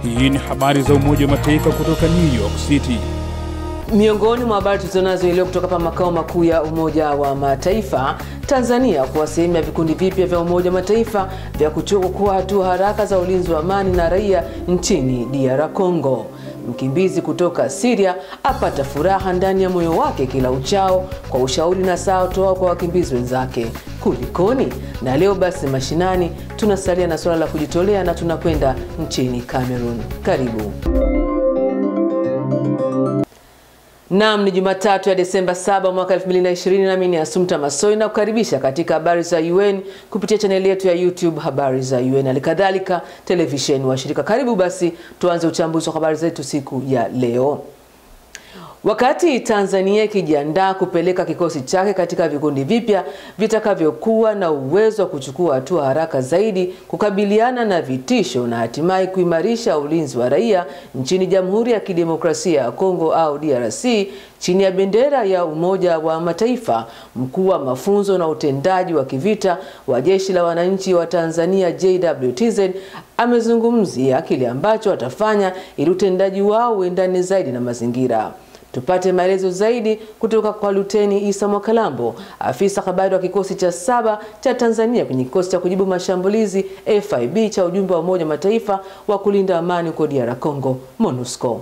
Hii ni habari za Umoja wa Mataifa kutoka New York City. Miongoni mwa habari tulizonazo leo kutoka hapa makao makuu ya Umoja wa Mataifa, Tanzania kuwa sehemu ya vikundi vipya vya Umoja wa Mataifa vya kuchukua hatua haraka za ulinzi wa amani na raia nchini DR Congo. Mkimbizi kutoka Syria apata furaha ndani ya moyo wake kila uchao kwa ushauri na saa toa kwa wakimbizi wenzake. Kulikoni? Na leo basi mashinani tunasalia na suala la kujitolea na tunakwenda nchini Cameroon. Karibu. Naam, ni Jumatatu ya Desemba 7 mwaka 2020, nami ni Asumta Masoi na kukaribisha katika habari za UN kupitia chaneli yetu ya YouTube habari za UN, halikadhalika televisheni washirika. Karibu basi tuanze uchambuzi wa habari zetu siku ya leo. Wakati Tanzania ikijiandaa kupeleka kikosi chake katika vikundi vipya vitakavyokuwa na uwezo wa kuchukua hatua haraka zaidi kukabiliana na vitisho na hatimaye kuimarisha ulinzi wa raia nchini Jamhuri ya Kidemokrasia ya Kongo au DRC chini ya bendera ya Umoja wa Mataifa, mkuu wa mafunzo na utendaji wa kivita wa Jeshi la Wananchi wa Tanzania JWTZ amezungumzia kile ambacho watafanya ili utendaji wao uendane zaidi na mazingira. Tupate maelezo zaidi kutoka kwa Luteni Isa Mwakalambo, afisa habari wa kikosi cha saba cha Tanzania kwenye kikosi cha kujibu mashambulizi FIB cha ujumbe wa Umoja wa Mataifa wa kulinda amani huko DR Congo, MONUSCO.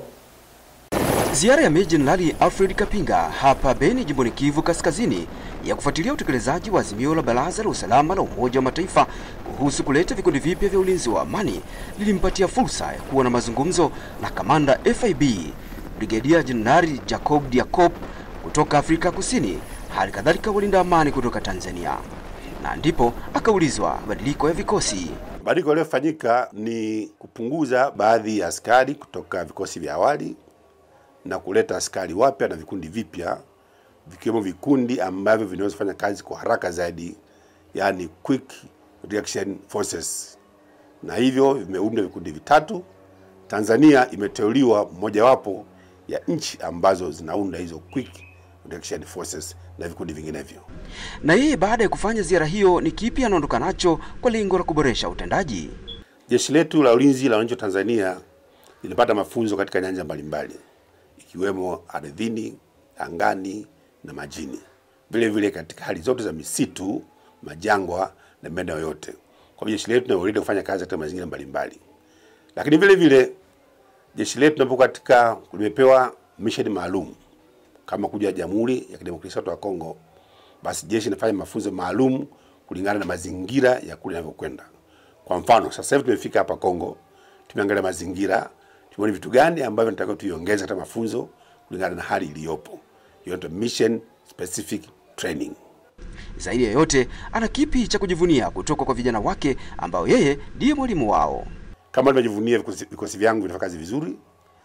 Ziara ya Meja Jenerali Alfred Kapinga hapa Beni, jimboni Kivu Kaskazini, ya kufuatilia utekelezaji wa azimio la Baraza la Usalama la Umoja wa Mataifa kuhusu kuleta vikundi vipya vya ulinzi wa amani lilimpatia fursa ya kuwa na mazungumzo na kamanda FIB Brigedia Jenerali Jacob Diakop kutoka Afrika Kusini, hali kadhalika walinda amani kutoka Tanzania, na ndipo akaulizwa mabadiliko ya vikosi. Mabadiliko yaliyofanyika ni kupunguza baadhi ya askari kutoka vikosi vya awali na kuleta askari wapya na vikundi vipya, vikiwemo vikundi ambavyo vinaweza kufanya kazi kwa haraka zaidi, yani quick reaction forces, na hivyo vimeunda vikundi vitatu. Tanzania imeteuliwa mmojawapo ya nchi ambazo zinaunda hizo quick reaction forces na vikundi vinginevyo. Na yeye baada ya kufanya ziara hiyo, ni kipi anaondoka nacho kwa lengo la kuboresha utendaji? Jeshi letu la ulinzi la wananchi wa Tanzania lilipata mafunzo katika nyanja mbalimbali ikiwemo ardhini, angani na majini, vile vile katika hali zote za misitu, majangwa na maeneo yote. Kwa jeshi letu linaweza kufanya kazi katika mazingira mbalimbali, lakini vile vile jeshi letu linapokuwa katika limepewa mission maalum kama kuja Jamhuri ya Kidemokrasia ya Kongo, basi jeshi linafanya mafunzo maalum kulingana na mazingira ya kule yanavyokwenda. Kwa mfano, sasa hivi tumefika hapa Kongo, tumeangalia mazingira, tumeona vitu gani ambavyo tunataka tuiongeze katika mafunzo kulingana na hali iliyopo. Hiyo inaitwa mission specific training. Zaidi ya yote, ana kipi cha kujivunia kutoka kwa vijana wake ambao yeye ndiye mwalimu wao? Kama nimejivunia vikosi, vikosi vyangu vinafanya kazi vizuri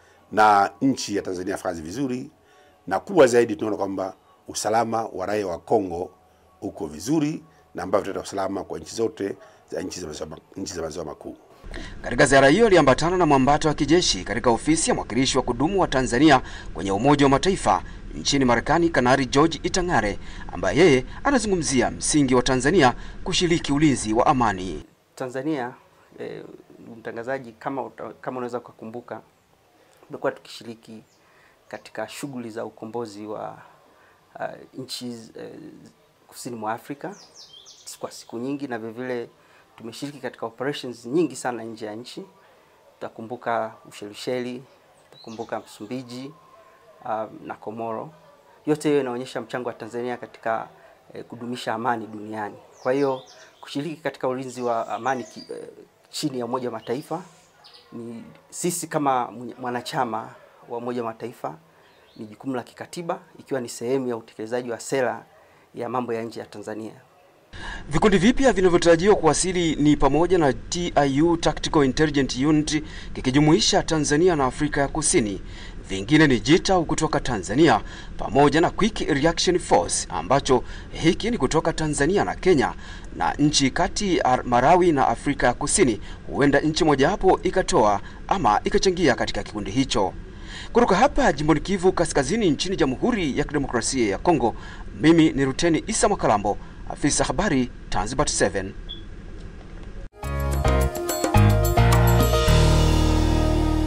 na nchi ya Tanzania inafanya kazi vizuri, na kubwa zaidi tunaona kwamba usalama wa raia wa Kongo uko vizuri na ambavyo tutaleta usalama kwa nchi zote za nchi za maziwa nchi za maziwa makuu. Katika ziara hiyo aliambatana na mwambato wa kijeshi katika ofisi ya mwakilishi wa kudumu wa Tanzania kwenye Umoja wa Mataifa nchini Marekani, Kanari George Itang'are, ambaye yeye anazungumzia msingi wa Tanzania kushiriki ulinzi wa amani. Tanzania eh, mtangazaji, kama kama unaweza kukumbuka, tumekuwa tukishiriki katika shughuli za ukombozi wa uh, nchi uh, kusini mwa Afrika kwa siku nyingi, na vilevile tumeshiriki katika operations nyingi sana nje ya nchi. Tutakumbuka Ushelisheli, tutakumbuka Msumbiji uh, na Komoro. Yote hiyo inaonyesha mchango wa Tanzania katika eh, kudumisha amani duniani. Kwa hiyo kushiriki katika ulinzi wa amani ki, eh, chini ya Umoja wa Mataifa ni sisi kama mwanachama wa Umoja wa Mataifa ni jukumu la kikatiba ikiwa ni sehemu ya utekelezaji wa sera ya mambo ya nje ya Tanzania. Vikundi vipya vinavyotarajiwa kuwasili ni pamoja na TIU Tactical Intelligence Unit kikijumuisha Tanzania na Afrika ya Kusini. Vingine ni JITAU kutoka Tanzania pamoja na Quick Reaction Force ambacho hiki ni kutoka Tanzania na Kenya na nchi kati Malawi na Afrika ya Kusini. Huenda nchi mojawapo ikatoa ama ikachangia katika kikundi hicho. Kutoka hapa jimboni Kivu Kaskazini nchini Jamhuri ya Kidemokrasia ya Kongo, mimi ni Ruteni Isa Mwakalambo, afisa habari Tanzbat 7.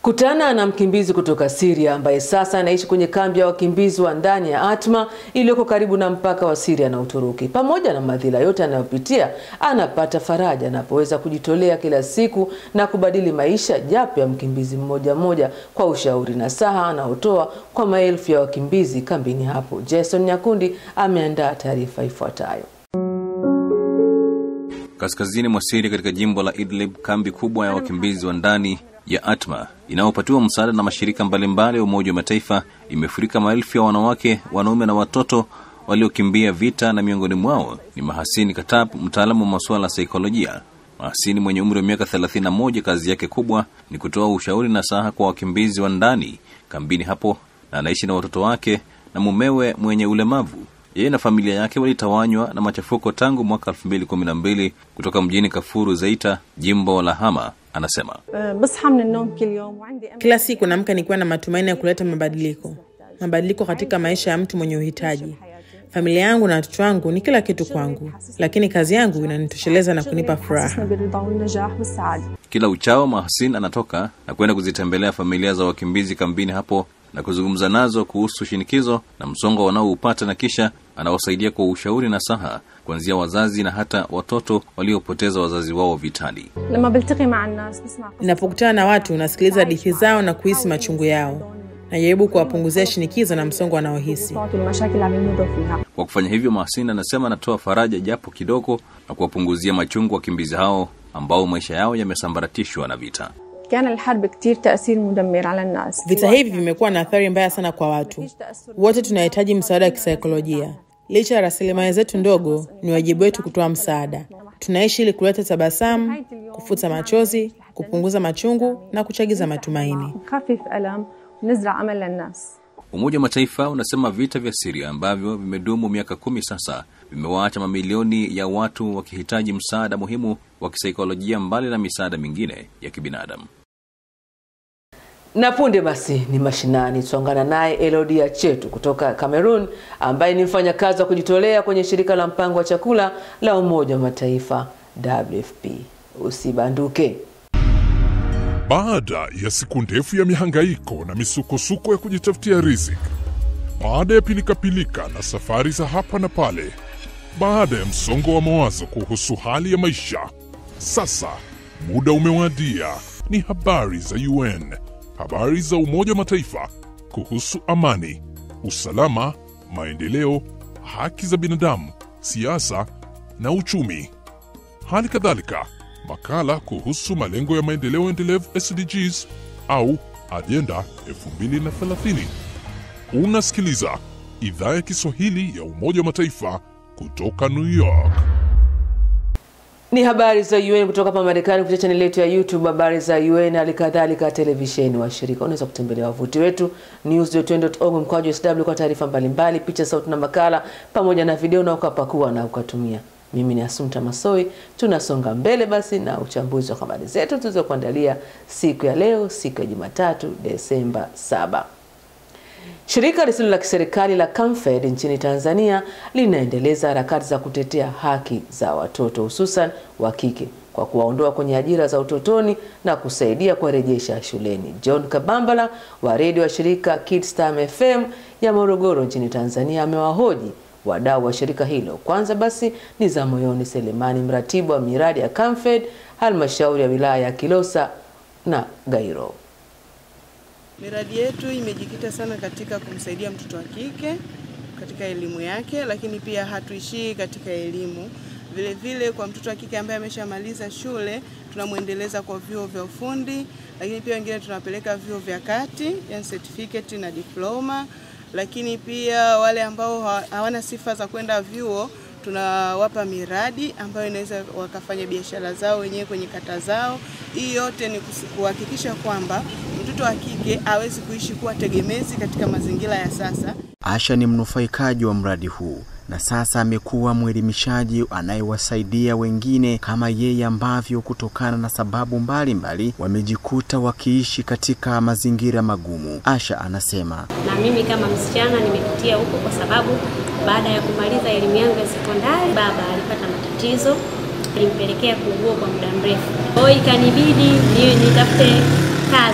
Kutana na mkimbizi kutoka Syria ambaye sasa anaishi kwenye kambi ya wakimbizi wa ndani ya Atma iliyoko karibu na mpaka wa Syria na Uturuki. Pamoja na madhila yote anayopitia, anapata faraja anapoweza kujitolea kila siku na kubadili maisha japo ya mkimbizi mmoja mmoja kwa ushauri na saha anaotoa kwa maelfu ya wakimbizi kambini hapo. Jason Nyakundi ameandaa taarifa ifuatayo. Kaskazini mwa Siria katika jimbo la Idlib, kambi kubwa ya wakimbizi wa ndani ya Atma inayopatiwa msaada na mashirika mbalimbali ya Umoja wa Mataifa imefurika maelfu ya wanawake, wanaume na watoto waliokimbia vita, na miongoni mwao ni Mahasini Katab, mtaalamu wa masuala ya saikolojia. Mahasini mwenye umri wa miaka 31, kazi yake kubwa ni kutoa ushauri na saha kwa wakimbizi wa ndani kambini hapo, na anaishi na watoto wake na mumewe mwenye ulemavu. Yeye na familia yake walitawanywa na machafuko tangu mwaka 2012 kutoka mjini Kafuru Zeita, jimbo la Hama. Anasema بصحى من النوم كل يوم وعندي أمل Kila siku naamka nikiwa na matumaini ya kuleta mabadiliko, mabadiliko katika maisha ya mtu mwenye uhitaji. Familia yangu na watoto wangu ni kila kitu kwangu, lakini kazi yangu inanitosheleza na kunipa furaha. حسسني بالرضا والنجاح والسعادة kila uchao Mahasin anatoka na kwenda kuzitembelea familia za wakimbizi kambini hapo na kuzungumza nazo kuhusu shinikizo na msongo wanaoupata na kisha anawasaidia kwa ushauri na saha kuanzia wazazi na hata watoto waliopoteza wazazi wao vitani. لما بلتقي مع الناس بسمع قصص Ninapokutana na watu, nasikiliza hadithi zao na kuhisi machungu yao. Najaribu kuwapunguzia shinikizo na msongo wanaohisi. الصوت والمشاكل اللي عم يمروا فيها Kwa kufanya hivyo, Mahasin anasema anatoa faraja japo kidogo na kuwapunguzia machungu wakimbizi hao ambao maisha yao yamesambaratishwa na vita. كان الحرب كتير تأثير مدمر على الناس Vita hivi vimekuwa na athari mbaya sana kwa watu wote. Tunahitaji msaada wa kisaikolojia. Licha ya rasilimali zetu ndogo, ni wajibu wetu kutoa msaada. Tunaishi ili kuleta tabasamu, kufuta machozi, kupunguza machungu na kuchagiza matumaini. نخفف ألم ونزرع أمل للناس Umoja wa Mataifa unasema vita vya Siria ambavyo vimedumu miaka kumi sasa vimewaacha mamilioni ya watu wakihitaji msaada muhimu wa kisaikolojia mbali na misaada mingine ya kibinadamu. Na punde basi ni mashinani, tutaungana naye Elodia Chetu kutoka Cameroon, ambaye ni mfanyakazi wa kujitolea kwenye shirika la mpango wa chakula la Umoja wa Mataifa WFP. Usibanduke. Baada ya siku ndefu ya mihangaiko na misukosuko ya kujitafutia riziki, baada ya pilikapilika na safari za hapa na pale, baada ya msongo wa mawazo kuhusu hali ya maisha, sasa muda umewadia. Ni habari za UN, habari za Umoja wa Mataifa kuhusu amani, usalama, maendeleo, haki za binadamu, siasa na uchumi. Hali kadhalika makala kuhusu malengo ya maendeleo endelevu SDGs au ajenda 2030. Unasikiliza idhaa ya Kiswahili ya Umoja wa Mataifa kutoka New York. Ni habari za UN kutoka hapa Marekani kupitia chaneli yetu ya YouTube habari za UN, hali kadhalika televisheni washirika. Unaweza kutembelea wavuti wetu news.un.org mkwaju sw kwa taarifa mbalimbali, picha, sauti na makala pamoja na video, na ukapakua na ukatumia. Mimi ni Asumta Masoi. Tunasonga mbele basi na uchambuzi wa habari zetu tulizokuandalia siku ya leo, siku ya Jumatatu, Desemba 7. Shirika lisilo la kiserikali la Camfed nchini Tanzania linaendeleza harakati za kutetea haki za watoto hususan wa kike kwa kuwaondoa kwenye ajira za utotoni na kusaidia kuwarejesha shuleni. John Kabambala wa redio wa shirika Kidstam FM ya Morogoro nchini Tanzania amewahoji wadau wa shirika hilo. Kwanza basi ni za moyoni Selemani, mratibu wa miradi ya Camfed halmashauri ya wilaya ya Kilosa na Gairo. Miradi yetu imejikita sana katika kumsaidia mtoto wa kike katika elimu yake, lakini pia hatuishii katika elimu. Vile vile kwa mtoto wa kike ambaye ameshamaliza shule tunamwendeleza kwa vyuo vya ufundi, lakini pia wengine tunawapeleka vyuo vya kati, yani certificate na diploma. Lakini pia wale ambao hawa- hawana sifa za kwenda vyuo tunawapa miradi ambayo inaweza wakafanya biashara zao wenyewe kwenye kata zao. Hii yote ni kusi- kuhakikisha kwamba mtoto wa kike awezi kuishi kuwa tegemezi katika mazingira ya sasa. Asha ni mnufaikaji wa mradi huu na sasa amekuwa mwelimishaji anayewasaidia wengine kama yeye ambavyo kutokana na sababu mbalimbali mbali, wamejikuta wakiishi katika mazingira magumu. Asha anasema na mimi kama msichana nimepitia huko kwa sababu baada ya kumaliza elimu yangu ya sekondari baba alipata matatizo ilimpelekea kuugua kwa muda mrefu. Kwa hiyo ikanibidi ni nitafute kazi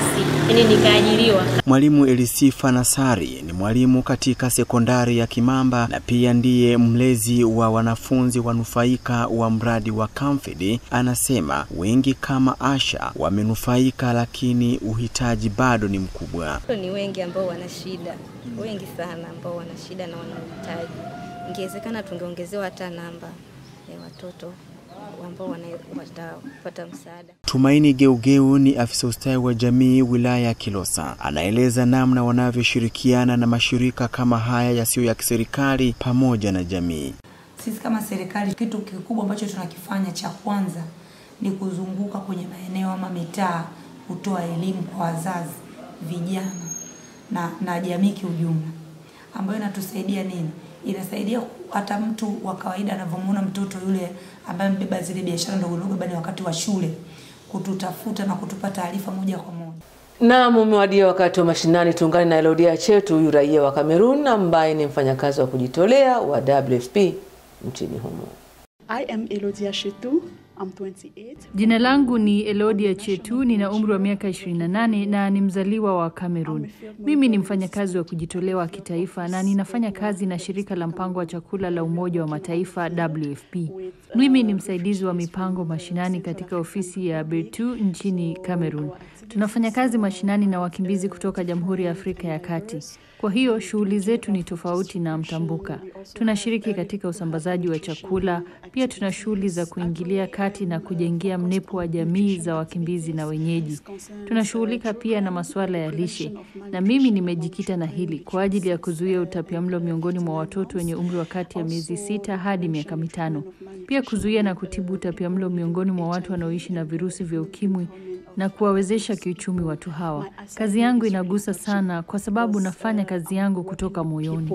yani nikaajiriwa. Mwalimu Elisifa Nasari ni mwalimu katika sekondari ya Kimamba na pia ndiye mlezi wa wanafunzi wanufaika wa mradi wa Camfed. Anasema wengi kama Asha wamenufaika, lakini uhitaji bado ni mkubwa. Ni wengi ambao wana shida, wengi sana ambao wana shida na wanahitaji. Ingewezekana tungeongezewa hata namba ya watoto ambao watapata msaada. Tumaini Geugeu ni afisa ustawi wa jamii wilaya ya Kilosa, anaeleza namna wanavyoshirikiana na mashirika kama haya yasiyo ya kiserikali pamoja na jamii. Sisi kama serikali, kitu kikubwa ambacho tunakifanya cha kwanza ni kuzunguka kwenye maeneo ama mitaa kutoa elimu kwa wazazi, vijana na, na jamii kiujumla, ambayo inatusaidia nini? Inasaidia hata mtu wa kawaida anavyomwona mtoto yule ambaye mbeba zile biashara ndogo ndogo, bali wakati wa shule kututafuta na kutupa taarifa moja kwa moja. Naam, umewadia wakati wa mashinani. Tuungane na Elodia Chetu, huyu raia wa Kamerun ambaye ni mfanyakazi wa kujitolea wa WFP nchini humo. I am Elodia Chetu. I'm 28. Jina langu ni Elodia Chetu, nina umri wa miaka 28 na ni mzaliwa wa Cameroon. Mimi ni mfanyakazi wa kujitolea wa kitaifa na ninafanya kazi na shirika la mpango wa chakula la Umoja wa Mataifa WFP. Mimi ni msaidizi wa mipango mashinani katika ofisi ya Bertu nchini Cameroon. Tunafanya kazi mashinani na wakimbizi kutoka Jamhuri ya Afrika ya Kati. Kwa hiyo shughuli zetu ni tofauti na mtambuka. Tunashiriki katika usambazaji wa chakula, pia tuna shughuli za kuingilia kati na kujengea mnepo wa jamii za wakimbizi na wenyeji. Tunashughulika pia na masuala ya lishe, na mimi nimejikita na hili kwa ajili ya kuzuia utapiamlo miongoni mwa watoto wenye umri wa kati ya miezi sita hadi miaka mitano, pia kuzuia na kutibu utapiamlo miongoni mwa watu wanaoishi na virusi vya ukimwi na kuwawezesha kiuchumi watu hawa. Kazi yangu inagusa sana kwa sababu nafanya kazi yangu kutoka moyoni.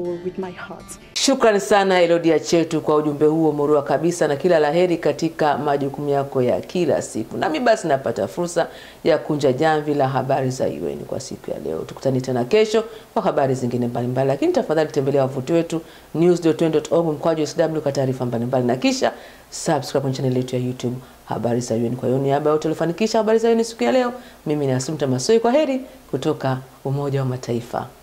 Shukrani sana Elodia Chetu kwa ujumbe huo murua kabisa, na kila laheri katika majukumu yako ya kila siku. Nami basi napata fursa ya kunja jamvi la habari za UN kwa siku ya leo. Tukutane tena kesho kwa habari zingine mbalimbali, lakini tafadhali tembelea wavuti wetu news.un.org mkwaju sw kwa taarifa mbalimbali, na kisha subscribe kwenye channel yetu ya YouTube habari za UN. Kwa hiyo niaba yote waliofanikisha habari za UN siku ya leo, mimi ni Asumta Masoi. Kwa heri kutoka Umoja wa Mataifa.